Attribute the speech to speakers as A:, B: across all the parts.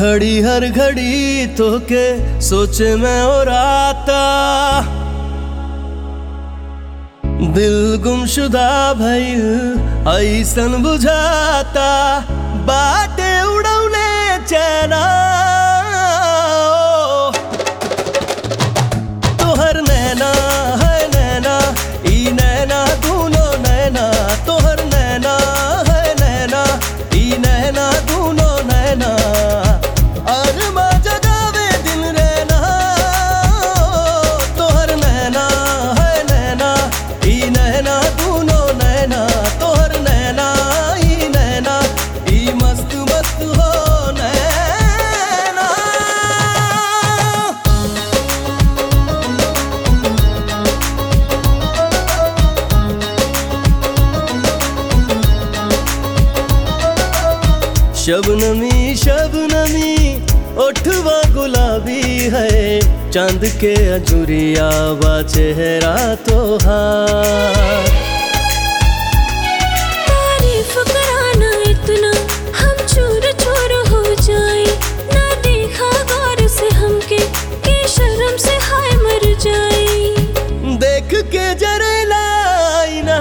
A: घड़ी हर घड़ी तो के सोचे में और आता दिल गुमशुदा भइल ऐसन बुझाता बाटे उड़ौले चैना तोहर नैना है नैना ई नैना दूनो नैना तोहर नैना है नैना ई नैना दूनो नैना अरमा जगावे दिन रहना तोहर नैना है नैना ई नैना दूनो नैना तोहर नैना ई नैना ई मस्त मस्त हो नैना शबनमी शबनमी ओठवा गुलाबी है चांद के अजुरिया बा चेहरा तोहार
B: तारीफ कराना इतना हम चूर चूर हो जाए ना देखा गौर से हमके के शर्म से हाय मर जाए
A: देख के जरे लाइना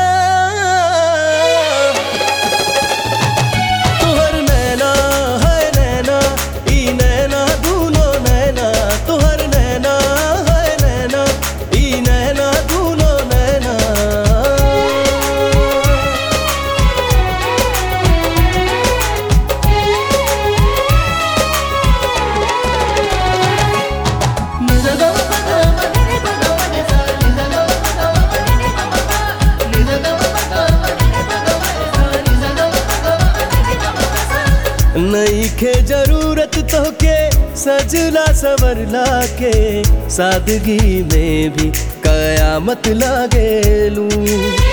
A: तुहर नैना है नैना ई नैना दूनो नैना तुहर नैना है नैना ई नैना दूनो नैना नईखे जरूरत तो के सजला सवरला के सादगी में भी कयामत लागेलू